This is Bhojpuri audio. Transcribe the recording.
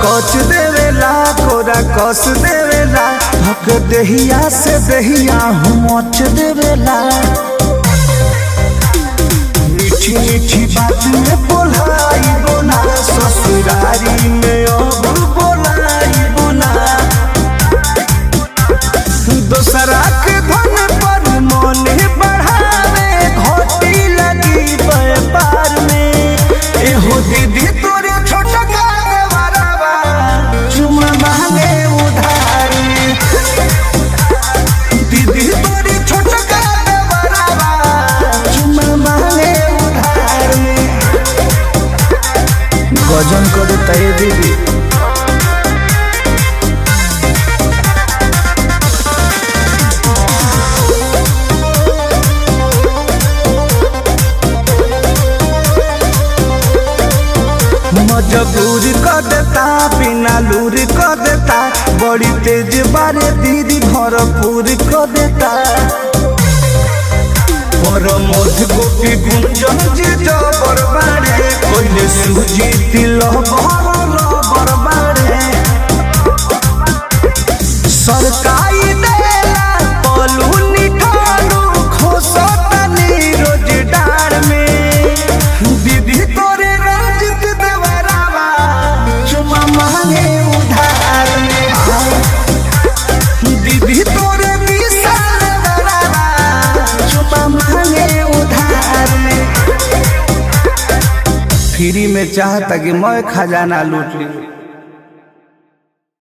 कच देवेला कोरा कस देवेला हक देहिया से देहिया हूँ मच देवेला मीठी मीठी बात में बोलाई बोना ससुरारी में अब बोलाई बोना दोसरा के धन पर मन बढ़ावे घोटी लगी व्यापार में एहो दीदी तोरे छोटा का देवरवा चुमा मांगे उधार में दीदी तोरे छोटा का देवरवा चुमा मांगे उधार में गजन करे तय दीदी मजबूर कर देता बिना लूर कर देता बड़ी तेज बारे दीदी भरपूर कर देता पर मध गोपी गुंजन जी जबर बाड़े कोइले सूजी तिल भरल बरबाड़े सरकाई देला पलू निठालू खोसतनी रोज डार में दीदी तोरे रंजित देवरावा चुमा मांगे उधार में दीदी तोरे विशाल देवरावा चुमा मांगे उधार में फ्री में चाहता कि मैं खजाना लूट ली